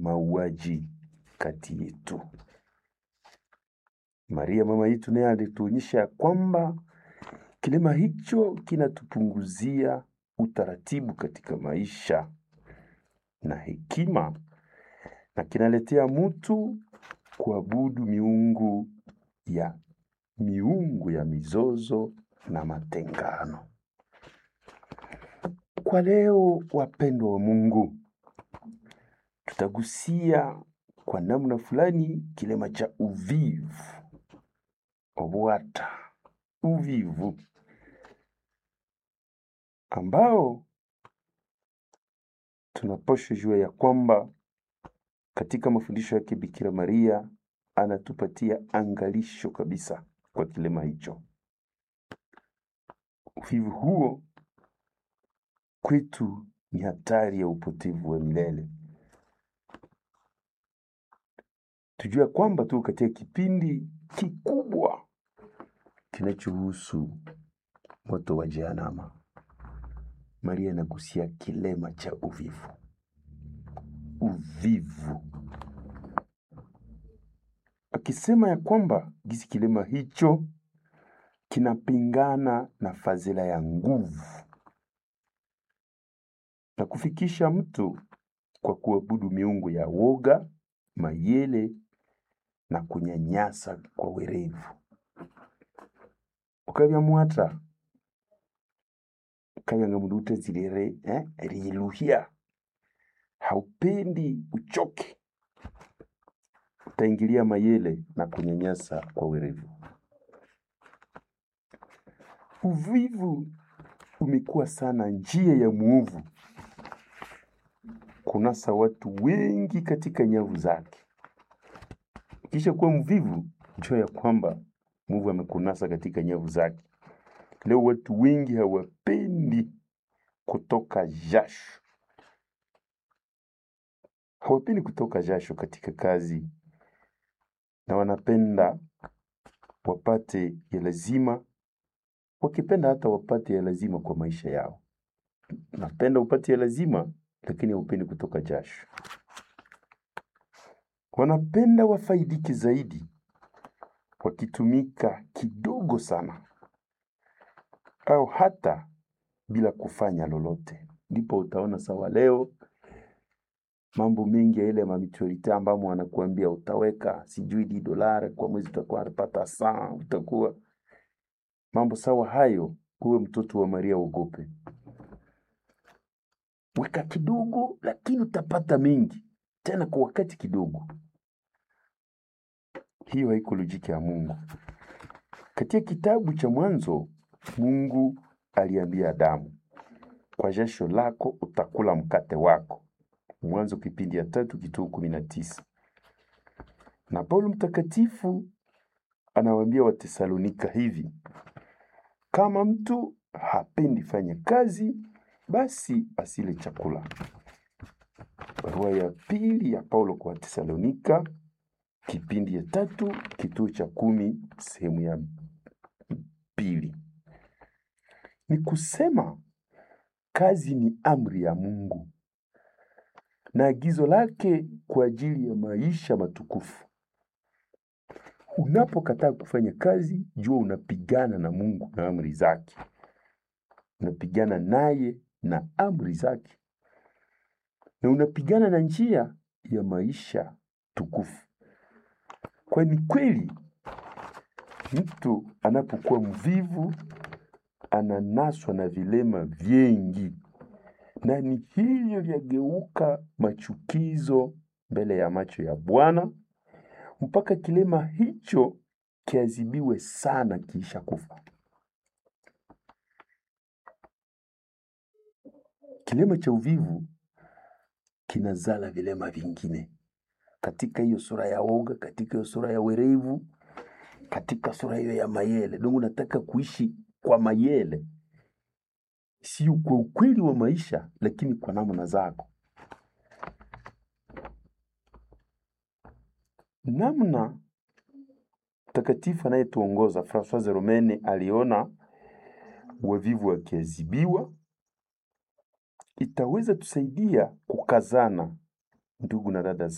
mauaji kati yetu. Maria mama yetu naye alituonyesha kwamba kilema hicho kinatupunguzia utaratibu katika maisha na hekima, na kinaletea mtu kuabudu miungu ya miungu ya mizozo na matengano. Kwa leo, wapendwa wa Mungu, tutagusia kwa namna fulani kilema cha uvivu, obwata, uvivu ambao tunapaswa jua ya kwamba katika mafundisho yake Bikira Maria anatupatia angalisho kabisa kwa kilema hicho. Uvivu huo kwetu ni hatari ya upotevu wa milele. Tujue kwamba tu katika kipindi kikubwa kinachohusu moto wa Jehanamu. Maria anagusia kilema cha uvivu, uvivu, akisema ya kwamba gisi kilema hicho kinapingana na fadhila ya nguvu na kufikisha mtu kwa kuabudu miungu ya woga, mayele na kunyanyasa kwa werevu. ukabya mwata ukabya mundu utazirire eh, riluhya haupendi uchoke, utaingilia mayele na kunyanyasa kwa werevu. Uvivu umekuwa sana njia ya muovu kunasa watu wengi katika nyavu zake. Kisha kuwa mvivu, jua ya kwamba muovu amekunasa katika nyavu zake. Leo watu wengi hawapendi kutoka jasho, hawapendi kutoka jasho katika kazi, na wanapenda wapate ya lazima, wakipenda hata wapate ya lazima kwa maisha yao. Napenda upate ya lazima, lakini haupendi kutoka jasho. Wanapenda wafaidike zaidi, wakitumika kidogo sana, au hata bila kufanya lolote. Ndipo utaona sawa leo mambo mengi ya ile mamitualite ambamo wanakuambia utaweka sijui di dolari kwa mwezi utakuwa unapata saa, utakuwa mambo sawa hayo. Uwe mtoto wa Maria, uogope, weka kidogo, lakini utapata mengi tena kwa wakati kidogo. Hiyo haiko lojiki ya Mungu. Katika kitabu cha Mwanzo, Mungu aliambia Adamu, kwa jasho lako utakula mkate wako. Mwanzo kipindi ya tatu kituo kumi na tisa. Na Paulo mtakatifu anawaambia Watesalonika hivi, kama mtu hapendi fanya kazi, basi asile chakula. Barua ya pili ya Paulo kwa Watesalonika kipindi ya tatu kituo cha kumi sehemu ya pili. Ni kusema kazi ni amri ya Mungu na agizo lake kwa ajili ya maisha matukufu. Unapokataa kufanya kazi, jua unapigana na Mungu na amri zake, unapigana naye na amri zake, na unapigana na njia ya maisha tukufu. Kwani kweli mtu anapokuwa mvivu ananaswa na vilema vingi, na ni hivyo vyageuka machukizo mbele ya macho ya Bwana mpaka kilema hicho kiadhibiwe sana kiisha kufa. Kilema cha uvivu kinazala vilema vingine katika hiyo sura ya woga, katika hiyo sura ya werevu, katika sura hiyo ya mayele. Dongo nataka kuishi kwa mayele, sio kwa ukweli wa maisha, lakini kwa namna zako. Namna mtakatifu anayetuongoza Francois Romene aliona wavivu wakiadhibiwa, itaweza tusaidia kukazana, ndugu na dada